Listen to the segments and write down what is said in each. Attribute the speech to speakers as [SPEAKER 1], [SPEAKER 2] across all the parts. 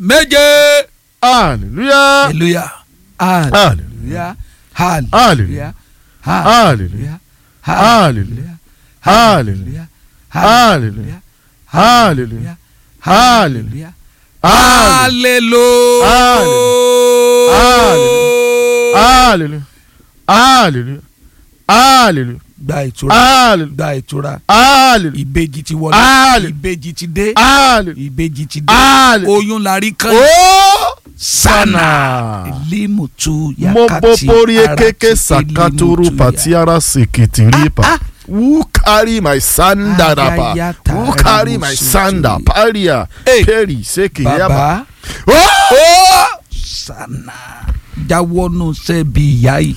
[SPEAKER 1] méje.
[SPEAKER 2] hallelujah
[SPEAKER 1] hallelujah hallelujah hallelujah
[SPEAKER 2] Hallelujah.
[SPEAKER 1] hallelujah
[SPEAKER 2] hallelujah
[SPEAKER 1] hallelujah
[SPEAKER 2] hallelujah hallelujah
[SPEAKER 1] hallelujah
[SPEAKER 2] hallelujah hallelujah hallelujah
[SPEAKER 1] gba ìtura
[SPEAKER 2] hallelujah
[SPEAKER 1] gba ìtura
[SPEAKER 2] hallelujah
[SPEAKER 1] ìbejì ti wọlé
[SPEAKER 2] Hallelujah.
[SPEAKER 1] ìbejì ti dé
[SPEAKER 2] hallelujah
[SPEAKER 1] ìbejì ti dé
[SPEAKER 2] hallelujah
[SPEAKER 1] oyún la rí kan
[SPEAKER 2] oh
[SPEAKER 1] sana
[SPEAKER 2] sana
[SPEAKER 1] limutu
[SPEAKER 2] mo
[SPEAKER 1] yakati
[SPEAKER 2] popori
[SPEAKER 1] arati
[SPEAKER 2] ekeke sakaturu
[SPEAKER 1] limutu ya.
[SPEAKER 2] patiara sekitiripa who carry my sanda rapa
[SPEAKER 1] Ayayata
[SPEAKER 2] who carry my
[SPEAKER 1] rimusutu.
[SPEAKER 2] sanda paria
[SPEAKER 1] Hey.
[SPEAKER 2] peri sekiyaba
[SPEAKER 1] baba
[SPEAKER 2] oh
[SPEAKER 1] ó sana jáwọ́nù sẹ́bi ìyá yìí.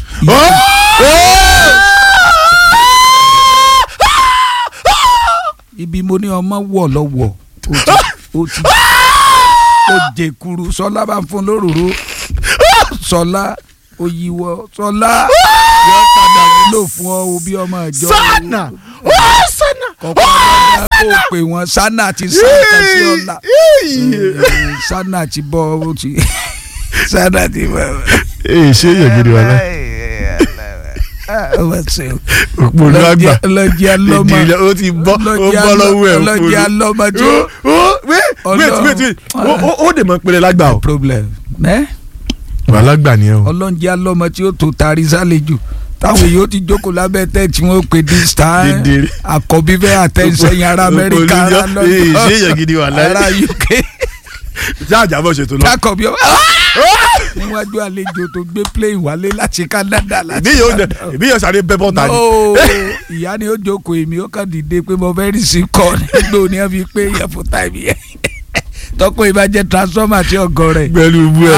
[SPEAKER 1] ibi mo ní ọmọ wọ̀ lọ́wọ́ ó ti ó ti ó jẹkuru sọlá bá ń fún lóróró sọlá òyìnbó sọlá yóò padà wúlò fún ọ o bí ọmọ ìjọ
[SPEAKER 2] sana oh sana
[SPEAKER 1] kọ̀ọ̀kan ọlọ́dà kó o pè wọ́n sana ti sáǹkà sí ọ̀la Eh, sana ti bọ́ ó ti sana ti bọ́.
[SPEAKER 2] ee ṣé yẹ gidi wà lá
[SPEAKER 1] ọmọ ṣe o
[SPEAKER 2] òpònú àgbà
[SPEAKER 1] ọlọ́jì alọ́mọ
[SPEAKER 2] ìdílé ó ti bọ́ ó bọ́ lọ́wọ́ ẹ̀
[SPEAKER 1] ọlọ́jì
[SPEAKER 2] òpònú
[SPEAKER 1] alọ́mọ tí
[SPEAKER 2] ó
[SPEAKER 1] ó
[SPEAKER 2] ó wait wait
[SPEAKER 1] Ọlọ́run.
[SPEAKER 2] wait wait ó- ó- ó dè mọ́ péré lágbà o
[SPEAKER 1] problem ẹ
[SPEAKER 2] wà lágbà ni ẹ o
[SPEAKER 1] ọlọ́njẹ́ alọ́mọ tí ó tó tari sálejò táwọn èèyàn ó ti jókòó lábẹ́ tẹ́ tí wọ́n pè this time
[SPEAKER 2] Dédéré.
[SPEAKER 1] àkọ́bí fẹ́ àtẹ̀sẹ̀yìn ará amẹ́ríkà ará
[SPEAKER 2] Òpònú jọ- ee ṣé yẹ gidi wà láyé
[SPEAKER 1] ará uk
[SPEAKER 2] jáàjà bọ̀ ṣètò lọ.
[SPEAKER 1] kákọ̀bí ọ níwájú àlejò tó gbé plane wálé láti Canada láti
[SPEAKER 2] ìbí yóò
[SPEAKER 1] Canada.
[SPEAKER 2] ìbí yóò sáré bẹ́ bọ́ta ni.
[SPEAKER 1] No, ìyá ni ó jókòó èmi ó kàn dìde pé mo fẹ́ rí sí kọ́ nígbà òní ẹ̀ fi pé yẹ fún táìmì yẹn tọ́kọ̀ ìbàjẹ́ transformer tí ọgọ́ rẹ̀
[SPEAKER 2] pẹ̀lú ibú ẹ̀.